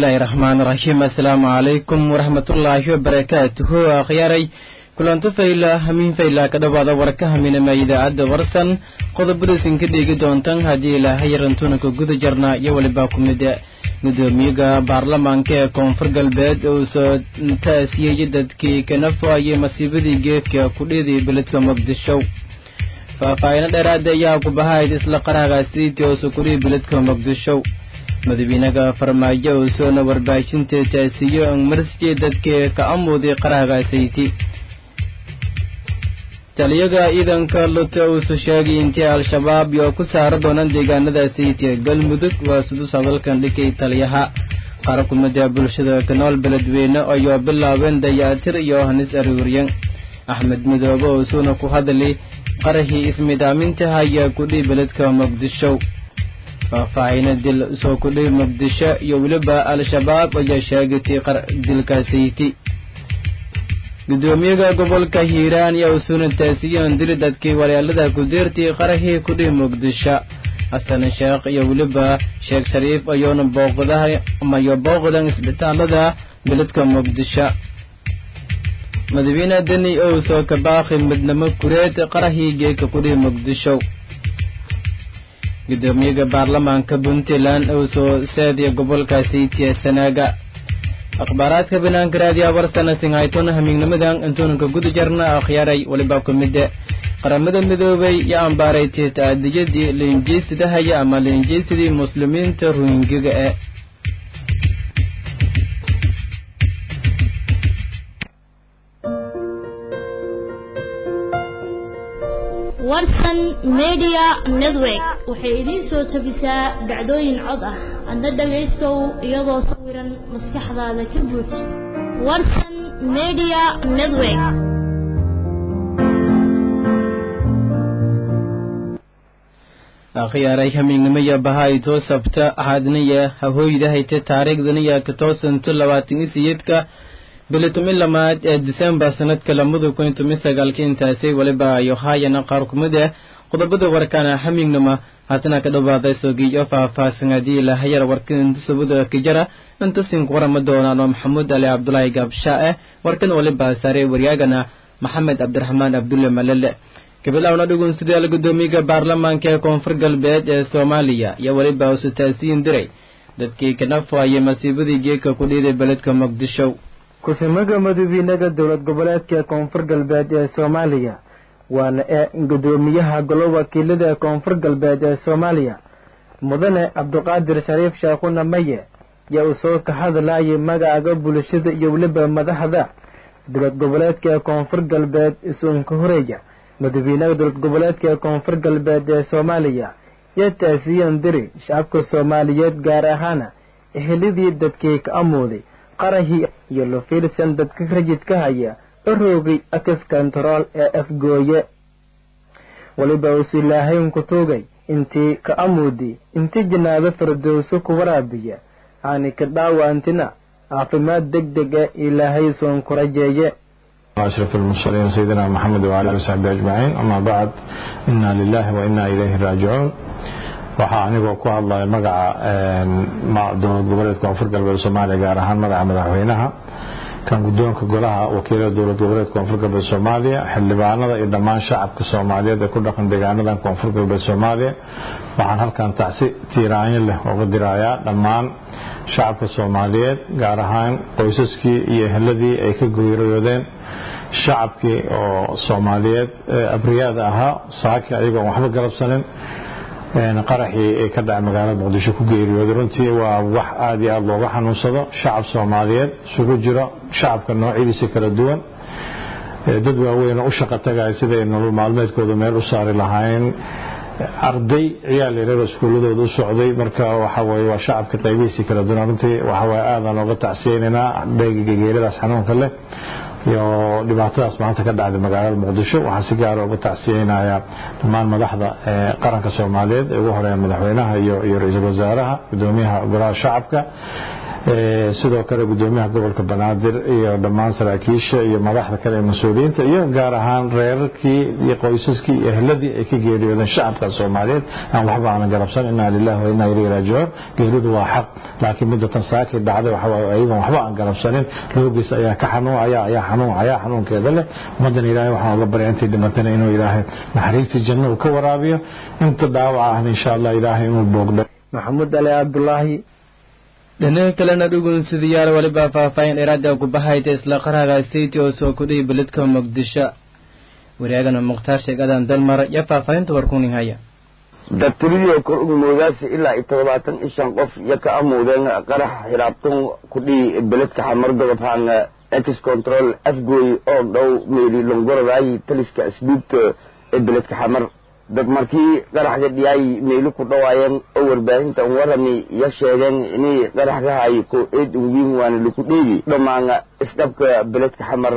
bismillaahi raxmaani raxiim assalaamu calaykum waraxmatullaahi wabarakaatuhu akhyaaray kulanto fayla hamiin fayla ka dhowaada warka haminama idaacadda warsan qodobadaysan ka dheegi doontan haddii ilaahay yarantuna ka guda jarnaa iyo weliba ku mid gudoomiyaga baarlamaanka ee koonfur galbeed uu soo taasiyey dadkii kana fo-ayay masiibadii geedka kudhiiday beledka muqdisho faahfaahino dheeraada ayaa ku bahayd isla qaraagaasiiti oo sukuriya beledka muqdisho madaxweynaha farmaajo uu soona warbaahinta taasiyo marsiye dadkii ka amuuday qaraagaasiiti taliyaga ciidanka luta uusu sheegay intii al-shabaab iyo ku saara doonaan deegaanadaasiiti galmudug waa sudus hadalkan dhikay taliyaha qaar kumida bulshada ka nool beledweyne ayoo bilaabeen dayaatir iyo hanis aruuryan axmed midoobe oo suuna ku hadlay qarahii ismidaamintaha ayaa kudhii beledka muqdisho faahfaahina dil soo kudhii muqdisho iyo weliba al-shabaab ayaa sheegatay dilkaasiiti gudoomiyaha gobolka hiiraan iyo usuuna taasiyan diri dadkii walaalada ku deertay qarahii kudhii muqdisho xasan sheekh iyo weliba sheekh shariif ayoona booqdaha amayo booqdan isbitaalada beledka muqdisho madaxweyne deni ou soo kabaaqi midnimo kureed qarahii geeka kudhii muqdisho gudoomiyaha baarlamaanka puntland ou soo seediya gobolkaasiitiya sanaaga akhbaaraadka banaanka raadiya warsana singhaytona hamiignimadan intuunanka guda jarna akhyaaray weliba ku mide qaramada midoobay yo ambaaray tiitaadiyadii liinjeysidahaya ama liinjeysidii muslimiinta ruhingiga e warsan media network waxay idiin soo tabisaa dhacdooyin cod ah adna dhagaystow iyadoo sawiran maskaxdaada ka buuj warsan media network akhyaaray hamiignimaya bahayto sabta axaadnaya hahooydahayte taariikhdaniya ka toosanto labaatan iyo siyeedka bili tumi lamaad ee disembar sanadka lamada kun tumi sagaalka intaasay weliba ayo haayana qaar kumid ah qodobada warkana hamiignima haatana ka dhawaaday sogiyo faahfaahsan haddii ilahayar warkan subada kijara intasin ku warama doonaano maxamuud ali cabdulaahi gaabshaa eh warkan waliba saare waryaagana maxamed cabdiraxmaan abdulle malele gabilawna dhugun sidaal gudoomiyaha baarlamaanka ee koonfur galbeed ee soomaaliya iyo weliba usu taasiyin diray dadkii kana fo-ayay masiibadii geedka ku dhiiday beledka muqdisho ku-samaga madaxweynaha dowlad goboleedka koonfur galbeed ee soomaaliya waana ee gudoomiyaha golo wakiilada ee koonfur galbeed ee soomaaliya mudane cabdiqaadir shariif sheekhuna maye yaa uu soo ka hadlayay magacaga bulshada iyo weliba madaxda dowlad goboleedka ee koonfur galbeed isuunka horeeya madaxweynaha dowlad goboleedka ee koonfur galbeed ee soomaaliya yaa taasiyan diri shacabka soomaaliyeed gaar ahaana ehelidii dadkii ka amooday qarahii iyo lufiirsan dadka rajidka haya aroogay akis kontarool ee afgooye weliba uusu ilaahayn ku tuugay intii ka amuudi intii janaado firdowso ku waraabiya aani ka dhaawaantina caafimaad deg deg e ilaahay soon ku rajeeye أشرف المرسلين سيدنا محمد وعلى آله وصحبه أجمعين أما بعد إنا لله وإنا إليه راجعون waxaa anigoo ku hadlaya magaca dowlad goboleedka koonfur galbeed soomaaliya gaar ahaan magaca madaxweynaha kan guddoonka golaha wakiilada dowlad goboleedka koonfur galbeed soomaaliya xildhibaanada iyo dhammaan shacabka soomaaliyeed ee ku dhaqan deegaanadan koonfur galbeed soomaaliya waxaan halkan tacsi tiiraanyo leh uga dirayaa dhammaan shacabka soomaaliyeed gaar ahaan qoysaskii iyo eheladii ay ka geeriyoodeen shacabkii oo soomaaliyeed abriyaada ahaa saaki ayagoon waxba galabsanin qaraxii ee ka dhacay magaalada muqdisho ku geeriyooday runtii waa wax aad iyo aad looga xanuunsado shacab soomaaliyeed isugu jiro shacabka noocyadiisa kala duwan dad waaweyn oo u shaqo tagaya siday nolol maalmeedkooda meel u saari lahaayeen arday ciyaal yareero iskuuladooda u socday marka waxa weye waa shacabka qaybihiisii kala duwan runtii waxa weye aadaan ooga tacsiyeynaynaa dheegiga geeridaas xanuunka leh iyo dhibaatadaas maanta ka dhacday magaalada muqdisho waxaan si gaara uga tacsiyeynayaa dhammaan madaxda qaranka soomaaliyeed ee ugu horeeya madaxweynaha iyo iyo ra-iisul wasaaraha gudoomiyaha golaha shacabka sidoo kale gudoomiyaha gobolka banaadir iyo dhammaan saraakiisha iyo madaxda kale ee mas-uuliyiinta iyo gaar ahaan reerarkii iyo qoysaskii iyo ehladii ay ka geeriyoodeen shacabka soomaaliyeed aan waxba aanan garabsan inaa lilahi wa inaa ilayhi raajicuun geeridu waa xaq laakiin midatan saakii dhacday waxawaaye ayagoon waxba aan garabsanin loogiis ayaa ka xanuuncaya ayaa xanuuncaya xanuunkeeda leh ummaddan ilaahay waxaan uga barya intay dhimatana inuu ilaahay naxariistii janno uu ka waraabiyo inta dhaawaca ahna insha allah ilaahay inuu boogdho maxamuud ali cabdulaahi dhinaca kalena dhugunsidayaal weliba faahfaahin dheeraada kubahayta isla qaraga state oo soo kudhiya beledka muqdisho wareegana mukhtaar sheegadan dalmar iyo faahfaahinta warkunin haya daktariyoo kor ugu moodaasi ilaa iyo todobaatan iyo shan qof iyo ka amuudeen qarax xiraabtan kudhii beledka xamar godobhaan ex control afgooy oo dhow meeli longorodaay taliska asluubta ee beledka xamar dad markii qaraxga dhiyaay meeli ku dhawaayeen oo warbaahintan warami iyo sheegeen inay qaraxgahay ko eed unwiin waana laku dheegi dhammaan isdhabka beledka xamar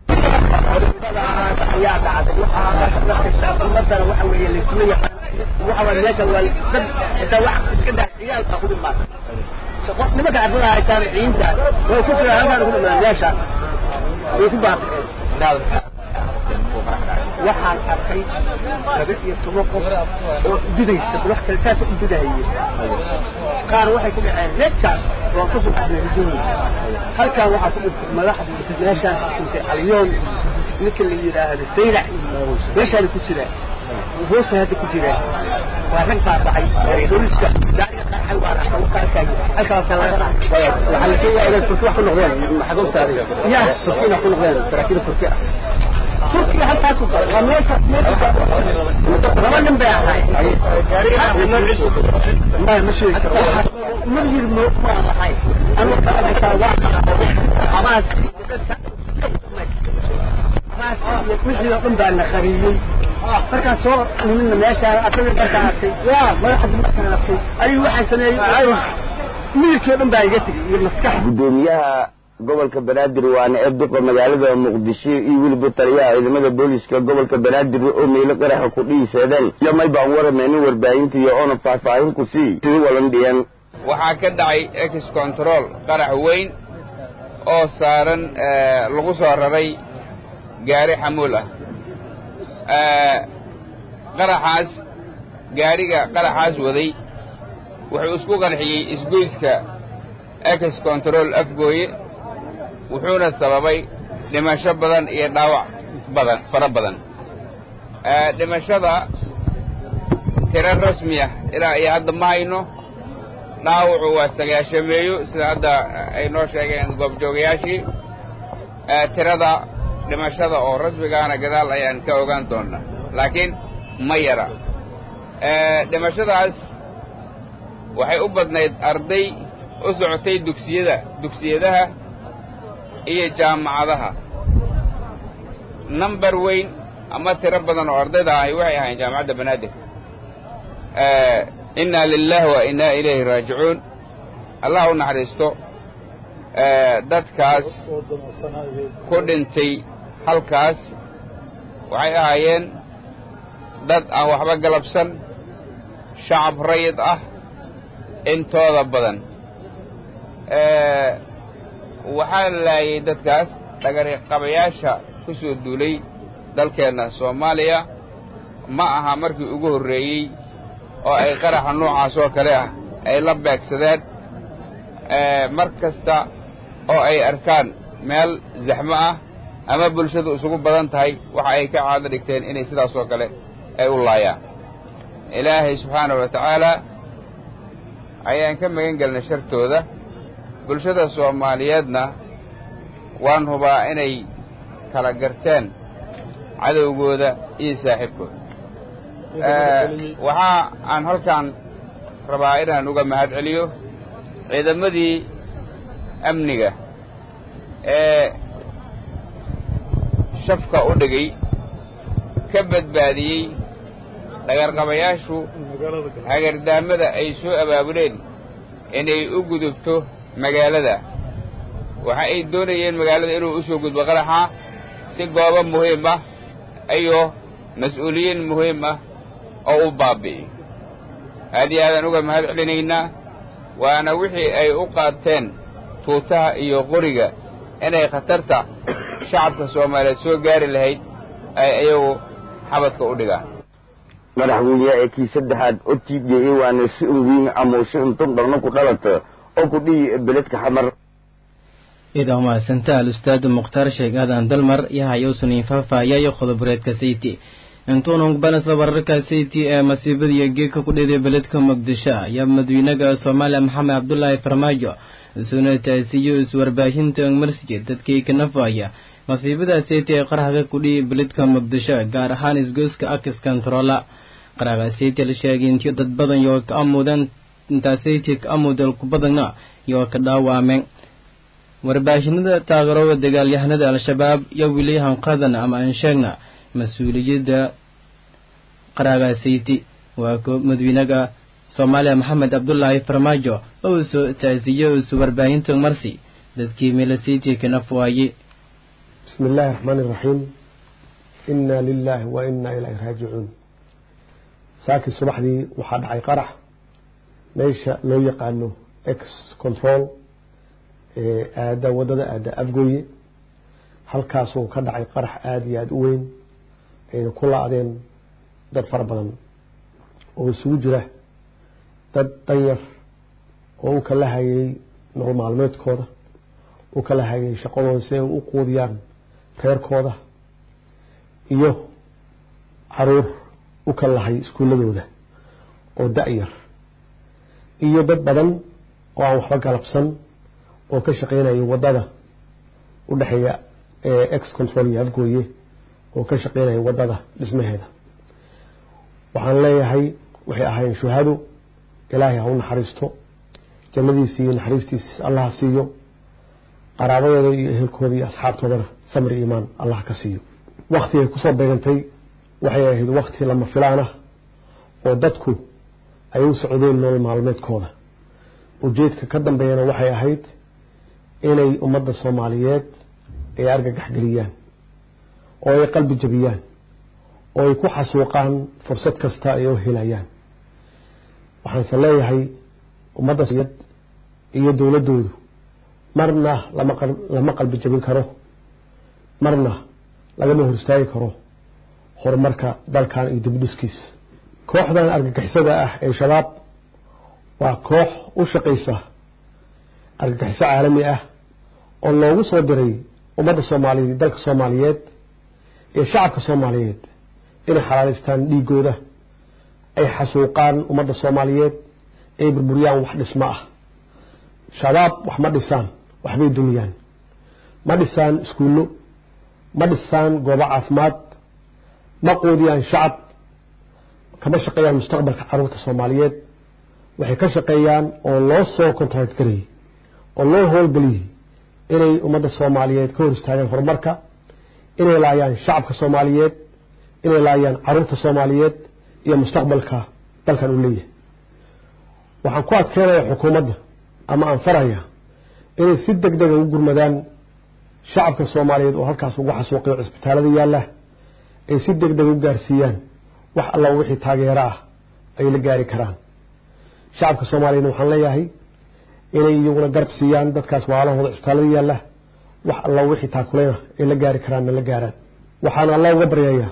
ayaa dhacday ummadana waxa weeye laysma yaqaan waxa waye meesha waa dad xitaa wax iska daa ciyaal baa ku dhimaatay nimanka ardada haytaan ciinta way ku jiraan halkaan ku dhimaan meesha way ku baaqeen waxaan arkay laba iyo toban qof oo dudaysa wax kale saas u dudahaye qaar waxay ku dhaceen meeshaas waan ka soo baxday halkaan waxaa ku dhintay madaxda meeshaan ku dhintay alyoon ninka la yidhaahdo saylac meeshaana ku jira hoosta hadda ku jira waa rag baa baxay booliska gaariga qarxay waa arka u arkay halkaasa laga dhacay waxaa la sheegayaa inay turki wax ku noqdeen maxagoobtaada ya turkina ku noqdeen saraakiil turki ah turkiga halkaas u galay waa meesha laba nin bay ahay maya ma sheegi karo ma yiri ma ma ahay anu kalamaysaa waa amaas wixii oo dhan baa na qariyey markaan soo nimina meeshaan asaga markaan arkay yaa madaxda markaan arkay ayuu waxaan sameeyey miirkii oo dhan baa iga tegay iyo maskax gudoomiyaha gobolka banaadir waana ee duqa magaalada muqdisho iyo weliba taliyaha ciidamada booliska gobolka banaadir oo meelo qaraxa ku dhiiseedeen iyo may baan warameynin warbaahinta iyo oona faahfaahin ku sii sida walan dhiyan waxaa ka dhacay ex control qarax weyn oo saaran lagu soo raray gaari xamuul ah qaraxaas gaariga qaraxaas waday wuxuu isku qarxiyey isgoyska ex control afgooye wuxuuna sababay dhimasho badan iyo dhaawac badan fara badan dhimashada tiro rasmi ah ilaa iyo hadda ma hayno dhaawacu waa sagaashameeyo sida hadda ay noo sheegeen goobjoogayaashii tirada dhimashada oo rasmigaana gadaal ayaan ka ogaan doonnaa laakiin ma yara dhimashadaas waxay u badnayd arday u socotay dugsiyada dugsiyadaha iyo jaamacadaha number weyn ama tiro badan oo ardayda ahi waxay ahayn jaamacadda banaadir innaa lilahi wa innaa ilayhi raajicuun allah u naxariisto dadkaas ku dhintay halkaas waxay ahaayeen dad aan waxba galabsan shacab rayid ah intooda badan waxaa laayay dadkaas dhagariqabayaasha ku soo duulay dalkeenna soomaaliya ma aha markii ugu horreeyey oo ay qaraxa noocaas oo kale ah ay la beegsadeen mar kasta oo ay arkaan meel zaxmo ah ama bulshadu isugu badan tahay waxa ay ka caado dhigteen inay sidaas oo kale ay u laayaan ilaahay subxaanahu wa tacaalaa ayaan ka magan gelnay shartooda bulshada soomaaliyeedna waan hubaa inay kala garteen cadowgooda iyo saaxiibkooda waxaa aan halkaan rabaa inaan uga mahad celiyo ciidamadii amniga ee shafka u dhigay ka badbaadiyey dhagarqabayaashu hagardaamada ay soo abaabuleen inay u gudubto magaalada waxa ay doonayeen magaalada inuu u soo gudbo qaraxa si goobo muhiim ah iyo mas-uuliyiin muhiim ah oo u baabi'iyo aad iyo aadaan uga mahad celinaynaa waana wixii ay u qaateen tuutaha iyo qoriga inay khatarta shacabka soomaaliyeed soo gaari lahayd ay iyagu xabadka u dhigaan madaxweyneha ee kii saddexaad o t j a waana si unweyn amuusho intun dharno ku dhalata oo ku dhihi beledka xamar idaa umahadsanta al-ustaad mukhtaar sheekh aadan dalmar yahayowsuniin faahfaahiyayo qodoboreedka sayti intuunan banasla wararka sayti ee masiibadiiyo geedka ku dheeday beledka muqdisho ayaa madaxweynaha soomaaliya maxamed cabdulaahi farmaajo isuna taasiyo iswarbaahinta marsiya dadkii ka nafaya masiibada sayti ee qarhaga kudhihi beledka muqdisho gaar ahaan isgoyska akis controla qarhaga sayti la sheegay intii dad badan yoo ka amudan intaa sayti ka amudal ku badanna yoo ka dhaawameen warbaahinada taageerooda dagaalyahanada al-shabaab iyo wili hanqadan ama aan sheegna mas-uuliyadda qaraaga sayti waa ko madaxweynaha soomaaliya maxamed cabdulaahi farmaajo oo soo taasiyo isu warbaahinta marsi dadkii meela sayti kana fuwaayey bismi illaahi raxmaani iraxiim inna lilaahi wa inna ilayhi raajicuun saakii subaxdii waxaa dhacay qarax meesha loo yaqaano ex control aada waddada aada afgooye halkaasuu ka dhacay qarax aada iyo aada u weyn ayna ku la-deen dad fara badan oo isugu jira dad danyar oo u kala hayay nolol maalmeedkooda u kala hayay shaqadooda si ay u quudiyaan reerkooda iyo caruur u kala lahay iskuuladooda oo da-yar iyo dad badan oo aan waxba galabsan oo ka shaqeynaya waddada u dhexeeya ex control iyo afgooye oo ka shaqeynaya waddada dhismaheeda waxaan leeyahay waxay ahaayeen shuhado ilaahay ha u naxariisto jannadiisi iyo naxariistiis allah siiyo qaraabadooda iyo ehelkooda iyo asxaabtoodana samri iimaan allah ka siiyo waktigay kusoo beegantay waxay ahayd wakti lama filaan ah oo dadku ay u socdeen nolol maalmeedkooda ujeedka ka dambeeyana waxay ahayd inay ummadda soomaaliyeed ay argagax geliyaan oo ay qalbi jabiyaan oo ay ku xasuuqaan fursad kasta ay u helayaan waxaanse leeyahay ummadda iyo dowladdoodu marna lama qalbi jabin karo marna lagama hor istaagi karo horumarka dalkan iyo dibdhiskiis kooxdan argagixisada ah ee shabaab waa koox u shaqaysa argagixiso caalami ah oo loogu soo diray ummadda soomaaliyeed dalka soomaaliyeed iyo shacabka soomaaliyeed inay xalaalaystaan dhiigooda ay xasuuqaan ummadda soomaaliyeed ay burburiyaan wax dhismo ah shabaab wax ma dhisaan waxbay dumiyaan ma dhisaan iskuullo ma dhisaan goobo caafimaad ma quudiyaan shacab kama shaqeeyaan mustaqbalka caruurta soomaaliyeed waxay ka shaqeeyaan oo loo soo kontract garayay oo loo howlgeliyey inay ummadda soomaaliyeed ka hor istaagaan horumarka inay laayaan shacabka soomaaliyeed inay laayaan caruurta soomaaliyeed iyo mustaqbalka dalkan uu leeyahay waxaan ku adkeenaya xukuumadda ama aan faraya inay si deg dega u gurmadaan shacabka soomaaliyeed oo halkaas ugu xasuuqiyo cisbitaalada yaalla ay si deg deg u gaarsiiyaan wax alla wixii taageero ah ay la gaari karaan shacabka soomaaliyeedna waxaan leeyahay inay iyaguna garab siiyaan dadkaas waalahooda cisbitaalada yaalla wax alla wixii taakuleyna ay la gaari karaanna la gaaraan waxaan alla uga baryayaa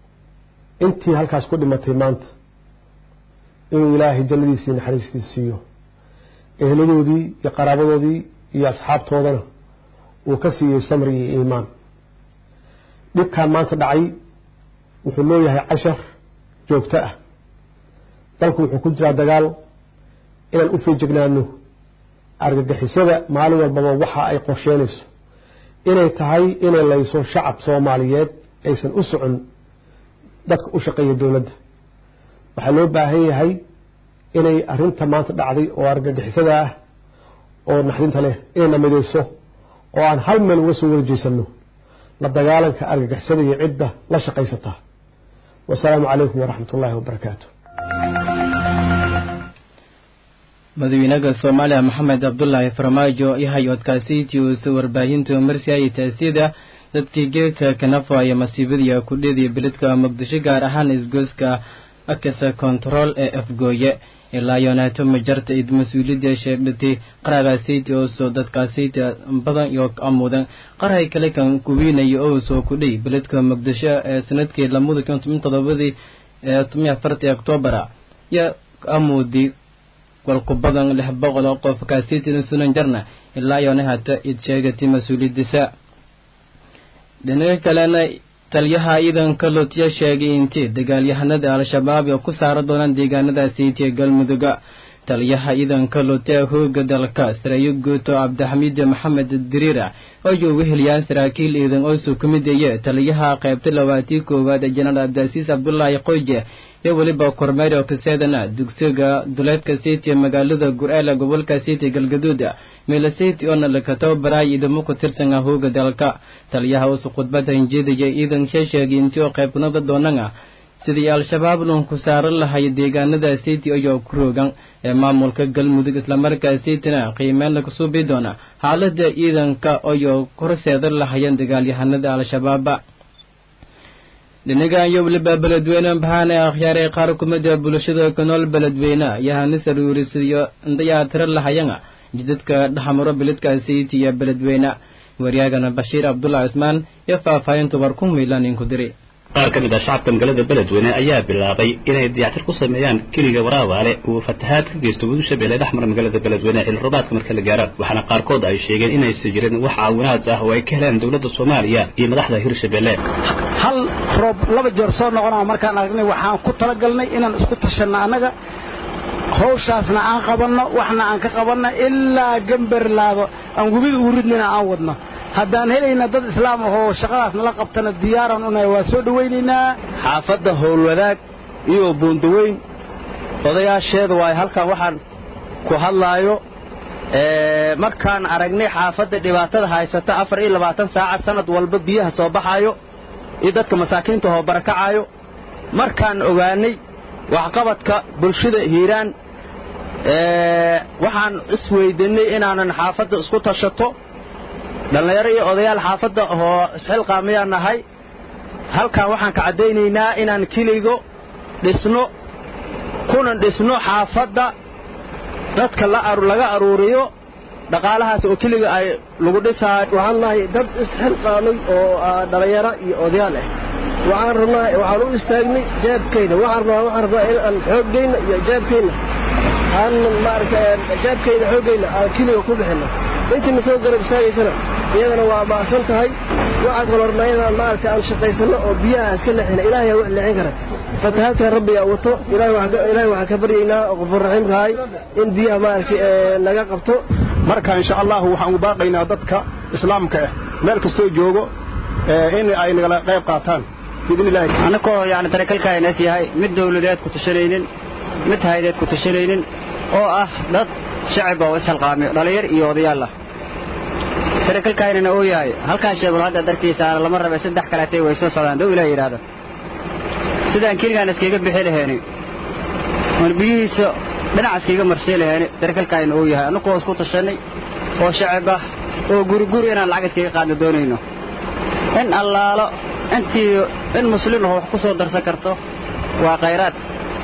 intii halkaas ku dhimatay maanta inuu ilaahay jannadiisii naxariistiisa siiyo eheladoodii iyo qaraabadoodii iyo asxaabtoodana uu ka siiyey samri iyo iimaan dhibkaan maanta dhacay wuxuu leeyahay cashar joogto ah dalku wuxuu ku jiraa dagaal inaan u feejignaano argagixisada maalin walbaba waxa ay qorsheynayso inay tahay inay layso shacab soomaaliyeed aysan u socon dadka u shaqeeya dowladda waxaa loo baahan yahay inay arrinta maanta dhacday oo argagixisada ah oo naxdinta leh inayna midayso oo aan hal meel uga soo wada jeesanno la dagaalanka argagixisada iyo cidda la shaqaysata wasalaamu calaykum waraxmat ullaahi wabarakaatu madaxweynaha soomaaliya maxamed cabdulaahi farmaajo iyo hay-adkaasiitii uusa warbaahinta marsiaya taasiyada dadkii geedka kanafaya masiibadii kudhediya beledka muqdisho gaar ahaan isgooska akasa kontarool ee afgooye ilaa yonaato majarta id mas-uuliyadda sheegdhatay qaragaasayta oo soo dadkaasayta badan iyo amuudan qarhay kale kan kuwiinaya oo soo kudhay beledka muqdisho ee sanadkii lamada kun toban todobadii ee toban afartii octoobara iyo amuudi walku badan lix boqol oo qof kaasaytina sunan jarna ilaa yoona hata id sheegatay mas-uuliyadiisa dhinaca kalena taliyaha ciidanka lootiya sheegay intii dagaalyahanada al-shabaab oo ku saara doonaan deegaanadaasiiti ee galmudugga taliyaha ciidanka lootiya hooga dalka sareeyo guuto cabdixamiid maxamed diriira oo ugu heliyaan saraakiil ciidan oo soo ka mid eye taliyaha qaybta labaatii koowaad ee jenaraal cabdicasiis cabdulaahi qoyje iyo weliba kormeer oo kaseedana dugsiga duleedka city ee magaalada gur-eela gobolka city galgaduud meela city oona laka tababaraay ciidamo ku tirsan ah hooga dalka taliyaha usu khudbada hinjeedaya ciidanka sheegay intii oo qaybnada doonana sidii al-shabaab lunku saaran lahay deegaanada city ayoo ku roogan ee maamulka galmudug islamarkaa cityna qiimeyn lagu suubi doona xaalada ciidanka ayoo horseedan lahayeen dagaalyahanada al-shabaaba dhinagan iyo weliba beledweyne baxaane akhyaaray qaar kumida bulshada ku nool beledweyne yahani saruurisiyo indayaa tiro lahayana jidadka dhexmaro beledka city iyo beledweyne waryaagana bashiir cabdullahi cismaan iyo faahfaahintu war ku miilan inku diri qaar ka mid ah shacabka magaalada beledweyne ayaa bilaabay inay diyactir ku sameeyaan keliga waraabaale uu fatahaad ka geysto webi shabeelle dhexmara magaalada beledweyne xilli roobaadka marka la gaaro waxaana qaarkood ay sheegeen inaysan jirin wax caawinaad ah oo ay ka heleen dowladda soomaaliya iyo madaxda hirshabeelle hal roob laba jeer soo noqonaa markaan aragnay waxaan ku talagalnay inaan isku tashanno annaga hawshaasna aan qabanno waxna aan ka qabanno ilaa gambarlaado aan webiga ugu ridnayna aan wadno haddaan helayna dad islaam ahoo shaqadaas nala qabtana diyaaraan unahay waa soo dhowaynaynaa xaafadda howlwadaag iyo buundaweyn odayaasheeda waayo halkan waxaan ku hadlaayo markaan aragnay xaafadda dhibaatada haysata afar iyo labaatan saacad sanad walba biyaha soo baxaayo iyo dadka masaakiinta hoo barakacaayo markaan ogaanay waxqabadka bulshada hiiraan waxaan isweydinnay inaanan xaafadda isku tashato dhallinyaro iyo odayaal xaafadda oo isxilqaamayaan nahay halkan waxaan ka caddaynaynaa inaan keligo dhisno kuna dhisno xaafadda dadka laga aruuriyo dhaqaalahaas oo keliga ay lagu dhisaayo waxaan nahay dad isxilqaamay oo dhallinyaro iyo odayaal ah waxaan rabnaa waxaan u istaagnay jeebkayna waxaan rabnaa waxaan rabnaa in aan xooggayna iyo jeebkayna aan maaragta jeebkayna xooggayna aan keliga ku bixinno intiina soo garab istaagaysana iyadana waa ba'san tahay waxaa kaloo rabnaa inaan maaragta aan shaqaysanno oo biyaha iska leexina ilaahay aa wax leexin kara fatahaadkan rabbigaa wato ilaahay waxaan ka baryaynaa oo qofur raxiimkahay in biyaha maaragta naga qabto marka insha allahu waxaan u baaqaynaa dadka islaamka ah meel kastoo joogo in ay nagala qayb qaataan annakoo yani tarakalkaanas yahay mid dawladeed ku tashanaynin mid haydeed ku tashanaynin oo ah dad shacaba oo ishalqaamiyo dhallinyar iyo odayaal ah tarakalkaynana uu yahay halkaan sheegul hadda dartiisaana lama rabe saddex kaleetay way soo socdaan dhow ilaah yidhaahdo sidaan keligaan iskaga bixi lahayni oon biyihiisa dhinac iskaga marsii lahayni tarakalkaayna uu yahay annakoo isku tashanay oo shacab ah oo guriguri inaan lacag iskaga qaadno doonayno in allaalo intii in muslim aho wax ku soo darsan karto waa khayraad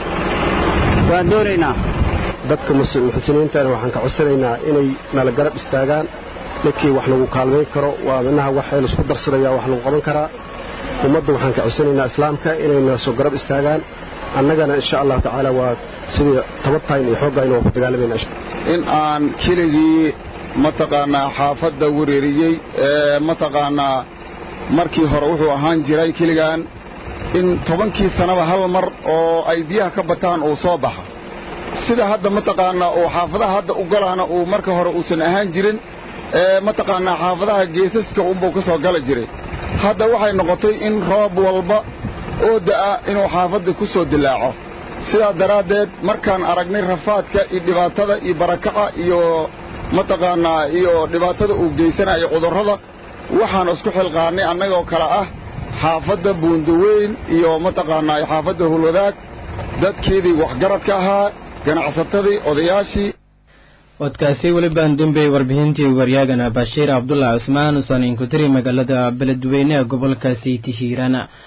waan doonaynaa dadka muxsiniintana waxaan ka codsanaynaa inay nala garab istaagaan dadkii wax lagu kaalmayn karo waa minaha waxay laisku darsadaya wax lagu qaban karaa ummadda waxaan ka codsanaynaa islaamka inay nala soo garab istaagaan annagana insha allahu tacaala waa sidii tabartayn iyo xooggayn waa ku dagaalamayna in aan keligii mataqaanaa xaafadda wereeriyey ee mataqaanaa markii hore wuxuu ahaan jiray keligaan in tobankii sannaba hal mar oo ay biyaha ka bataan uu soo baxa sida hadda mataqaanaa uu xaafadaha hadda u galaana uu marka hore uusan ahaan jirin ee mataqaanaa xaafadaha geesaska unbuu ka soo gala jiray hadda waxay noqotay in roob walba oo da'a inuu xaafadda ku soo dilaaco sidaa daraaddeed markaan aragnay rafaadka iyo dhibaatada iyo barakaca iyo mataqaanaa iyo dhibaatada uu geysanayo cudurrada waxaan isku xilqaannay annagoo kale ah xaafadda buundaweyn iyo mataqaanaa xaafadda hulwadaag dadkeedii waxgaradka ahaa ganacsatadii odayaashii wadkaasi welibaan dembey warbixintii waryaagana bashiir cabdullah cusmaan usan inkutiri magaalada beledweyne gobolka sayti hiirana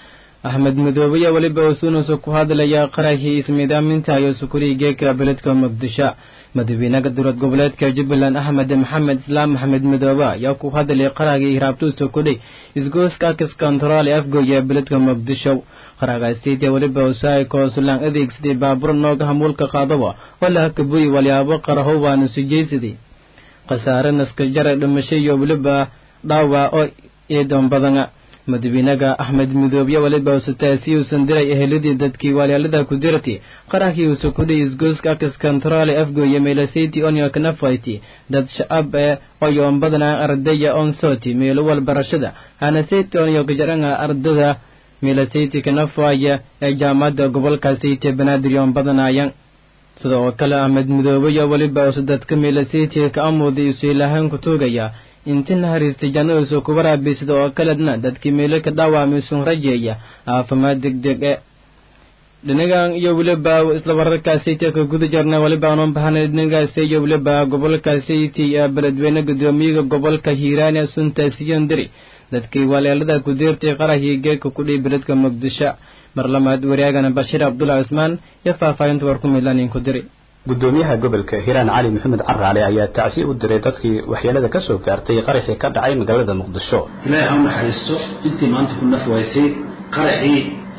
axmed madoobe weliba usunusu ku hadlaya qarahii ismiidaaminta iyo sukuriyi geeka beledka muqdisho madaxweynaha dowlad goboleedka jubbaland axmed maxamed islaam maxamed madoobe ayaa ku hadlay qarahgii hiraabtuusa kudhay isgooska akis kontarool ee afgooya beledka muqdisho qaragaasiitiya weliba usaayko sulaan adeegsaday baabuur nooga hamuulka qaadaba oo la hakabuyi walyaabo qaraho waana sujaysaday khasaare naskajara dhimasho iyo weliba dhaawac oo iidan badana madaxweynaha axmed midoobe weliba usataasi uusan diray eheladii dadkii walyaalada ku dirtay qarahkii uusa kudhay isgooska akis kontaroole afgooya meelasiti onyo kanafayti dad shacab ee oyoon badanaa ardaya on soti meelo walbarashada hanasiti onyo kajaranga ardada meelasiti kanafaya ee jaamacadda gobolka sayti banaadir yoon badanaayan sida oo kale axmed midoobe iyo weliba usa dadka meelasiti ka amuuday isu ilaahaan ku tuugaya inti naharistay jannadiisu kuba raabay sida oo kaledna dadkii meelo ka dhaawaamaysun rajeeya caafimaad degdeg e dhinagan iyo weliba isla wararkaasayta ka guda jarna weliba aanoo bahanay dhinagaasi iyo weliba gobolka sayti ee beledweyne guddoomiyaha gobolka hiiraane suntaasiyan diri dadkii waleelada ku deertay qarahii geedka kudhihi beledka muqdisho mar lamaad wariyaagana bashiir cabdulla cismaan iyo faahfaahinta war ku midlanin ku diri gudoomiyaha gobolka hiiraan cali maxamed caraale ayaa tacsi u diray dadkii waxyeelada ka soo gaartay qaraxii ka dhacay magaalada muqdisho ilaahay ha u naxariisto intii maanta ku naf waysay qaraxii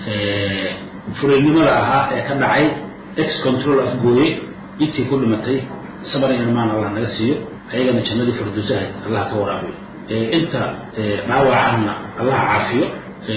furiilnimada ahaa ee ka dhacay ex control afgooye intii ku dhimatay sabar iyo imaan allah naga siiyo ayagana jannadii farduusaha allah ka waraabiyo inta dhaawacana allah caafiyo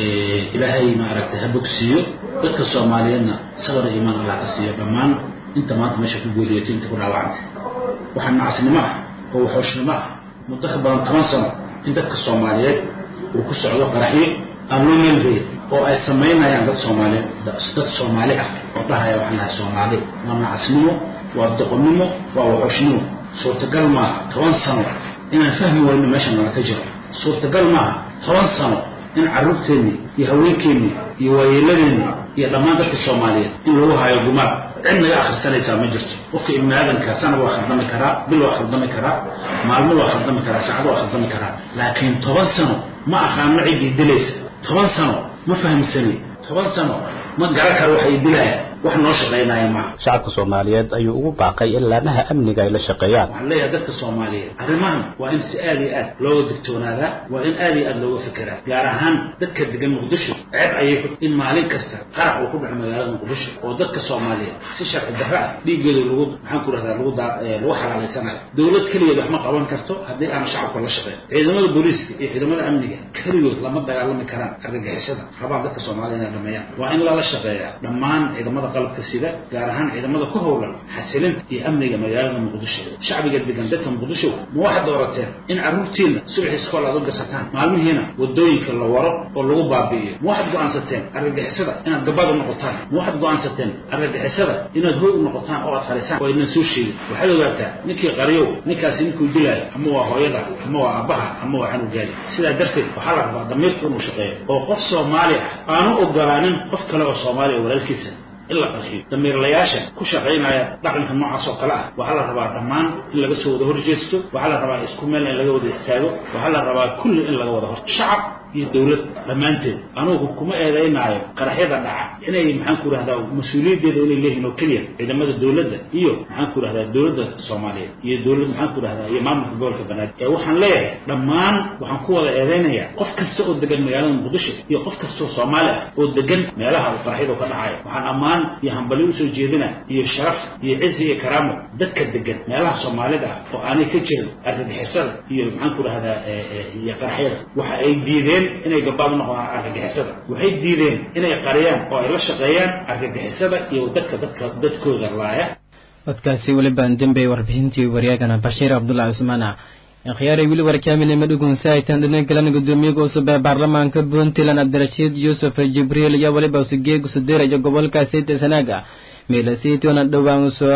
ilaahay maaragtay ha bogsiiyo dadka soomaaliyeedna sabar iyo imaan allah ka siiyo dhammaan inta maanta meesha ku geeriyato inta ku dhaawacantay waxaa nacasnimo ah oo waxooshnimo ah muddo ka badan toban sano in dadka soomaaliyeed uu ku socdo qaraxyo aan loo meelgeyn oo ay samaynayaan dad soomaaliyeed dad soomaali ah oo dhahaya waxaan nahay soomaali waa nacasnimo waa doqonnimo waa waxooshnimo suurtagal maaha toban sano inaan fahmi wayno meesha nala ka jiro suurtagal maaha toban sano in carruurteennii iyo haweenkeennii iyo waayeeladeenni iyo dhammaan dadka soomaaliyeed in lagu hayo gumaad cid naga akhrisanaysaa ma jirto qofka ibni aadanka sanad waa khaldami karaa bil waa khaldami karaa maalmo waa khaldami karaa saacado waa khaldami karaa laakiin toban sano ma aqaano ciddii dilaysa toban sano ma fahamsani toban sano ma garan karo waxay dilaya wax noo shaqaynaya maaha shacabka soomaaliyeed ayuu ugu baaqay in laamaha amniga ay la shaqeeyaan waxaan leeyahay dadka soomaaliyeed arrimahan waa in si aad iyo aad looga digtoonaadaa waa in aad iyo aad looga fekeraa gaar ahaan dadka degan muqdisho ceeb ayay ku in maalin kasta qarax uu ku dhaco magaalada muqdisho oo dadka soomaaliyeed si sharci darro ah dhiiggooda lagu maxaan ku rahdaa lagu daa lagu xalaalaysanayo dowlad keligeed wax ma qaban karto haddii aan shacabka la shaqeyn ciidamada booliiska iyo ciidamada amniga keligood lama dagaalami karaan argagixisada rabaan dadka soomaalida inay dhameeyaan waa in lala shaqeeyaa dhammaan ciidamada qalabka sida gaar ahaan ciidamada ku howlan xasilinta iyo amniga magaalada muqdisho shacbiga degan dadka muqdisho ma waxaad doorateen in carruurtiina subaxii iskool aad u gasataan maalmihiina wadooyinka la waro oo lagu baabi'iyo ma waxaad go'aansateen argagixisada inaad gabad u noqotaan ma waxaad go'aansateen argagixisada inaad hoy u noqotaan oo aad qarisaan oo idnan soo sheegin waxaad ogaataa ninkii qariyow ninkaasi ninkuu dilaayo ama waa hooyada ama waa aabbaha ama waa canugaadi sidaa darteed waxaa la rabaa damiirku inuu shaqeeyo oo qof soomaali ah aanu ogolaanin qof kale oo soomaali oo walaalkiisa in la qarxiyo damiirlayaasha ku shaqaynaya dhaqanka noocaas oo kale ah waxaa la rabaa dhammaan in laga soo wada horjeesto waxaa la rabaa isku meel in laga wada istaago waxaa la rabaa kulli in laga wada hor shacab iyo dowlad dhammaanteed anugu kuma eedaynaayo qaraxyada dhaca inay maxaan ku rahdaa mas-uuliyaddeeda inay leeyihiin oo keliya ciidamada dowladda iyo maxaan ku rahdaa dowladda soomaaliyeed iyo dowlad maxaan ku rahdaa iyo maamulka gobolka banaadir ee waxaan leeyahay dhammaan waxaan ku wada eedaynayaa qof kasta oo degan magaalada muqdisho iyo qof kastoo soomaali ah oo degan meelaha uu qaraxyadu ka dhacayo waxaan ammaan iyo hambalyo usoo jeedina iyo sharaf iyo cizi iyo karaamo dadka degan meelaha soomaalida ah oo aanay ka jirin argagixisada iyo maxaan ku rahdaa iyo qaraxyada waxa ay diideen inay gabaad u noqdaan argagixisada waxay diideen inay qariyaan oo ay la shaqeeyaan argagixisada iyo dadka dadka dadkooda laaya codkaasi welibaan dembey warbixintii waryaagana bashiir cabdullahi cusmaana akhyaaray weli warkaamine madhugunsa aytaan dhina galan gudoomiyaga cusub ee baarlamaanka puntland cabdirashiid yuusuf jibriil iyo weliba usugeegu sudeerayo gobolka sayta sanaaga meelasiitona dhowaan usoo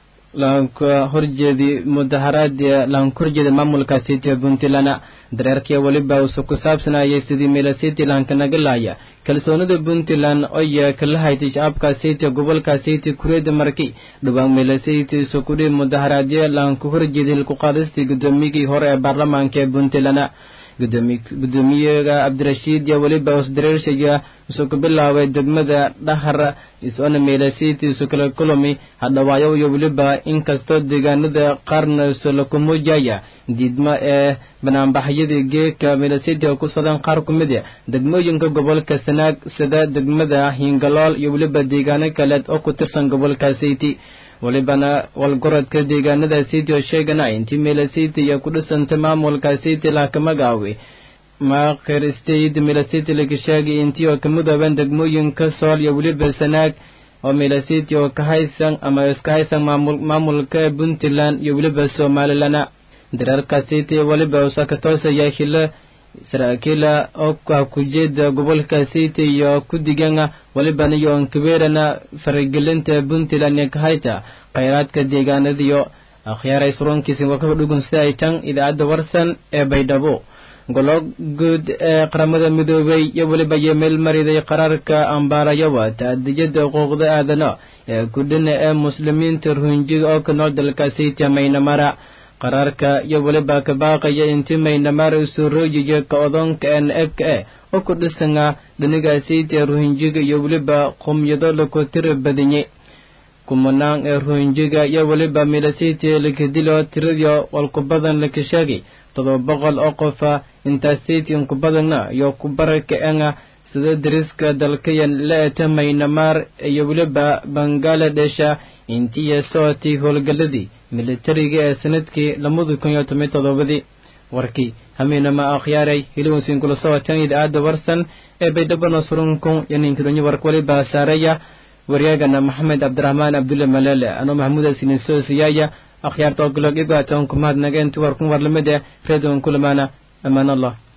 horjeedi mudaharaad laankorjeeda maamulka city puntland dareerkii weliba usu ku saabsanayay sidii meelasiti lahankanaga laaya kalsoonida puntland oya kala haytay shacabka city gobolka city kureeda marki dhowaan meelasiti isukudhi mudaharaadyo laanku horjeedi hilku qaadistii gudoomiyigii hore ee baarlamaanka ee puntland gudoomiyaga cabdirashiid iyo weliba osdareershaya isuu ku bilaabay degmada dhahar isoona meelasiti isu kala kulami hadhawaayo iyo weliba inkastoo deegaanada qaarna isula kumujaya diidmo ee banaanbaxyadii geeka meelasiti oo ku socdaan qaar ku mid a degmooyinka gobolka sanaag sida degmada hingalool iyo weliba deegaano kaleed oo ku tirsan gobolka city walibana walgorodka deegaanada city oo sheegana intii meelasiti iyo ku dhisanta maamulka city lakamagaawi maakir state meelasiti lagashaagi intii oo ka midooban degmooyinka sool iyo weliba sanaag oo meelasiti oo ka haysan ama iska haysan maamul maamulka puntland iyo weliba somalilana dareerka city weliba usakatoosaya hilo saraakiila oo ah kujeeda gobolka city iyo kudigana walibana iyo onkabeerana faragelinta puntland iyo kahayta khayraadka deegaanadiyo akhyaaray surunkiisi warkaba dhugun sida ay tan idaacadda warsan ee baydhabo golo guud ee qaramada midoobay iyo weliba iyo meel mariday qaraarka ambaarayawa taadiyada xuquuqda aadana ee kudhina ee muslimiinta ruhinjiga oo ka nool dalka city maynamara qaraarka iyo weliba ka baaqaya intii maynamar usurooyiyo ka odonka n ebka e oo ku dhisanga dhiniga city ee ruhinjiga iyo weliba qumyado laku tira badanye kumanaan ee ruhinjiga iyo weliba milasiti lakadilo tiradiyo walkubadan laka sheegay todoba boqol oo qofa intaas city inkubadanna iyo kubaraka enga sida dariska dalkayan la-eta maynamar iyo weliba bangaaladesha intiiyo socotii howlgaladii militariga ee sanadkii labada kun iyo toban todobadii warkii hamiinama akhyaaray hiliwansiin kula socoteen idaacadda warsan ee baydhabana surunkun iyo ninkadonyo wark waliba saareeya waryaagana maxamed cabdiraxmaan abdulle malele anoo maxamuud asinin soo siyaaya akhyaarta ogolog igaatoon kumahad nageen tuwarkun warlamid eh reedon kulamaana amaan allah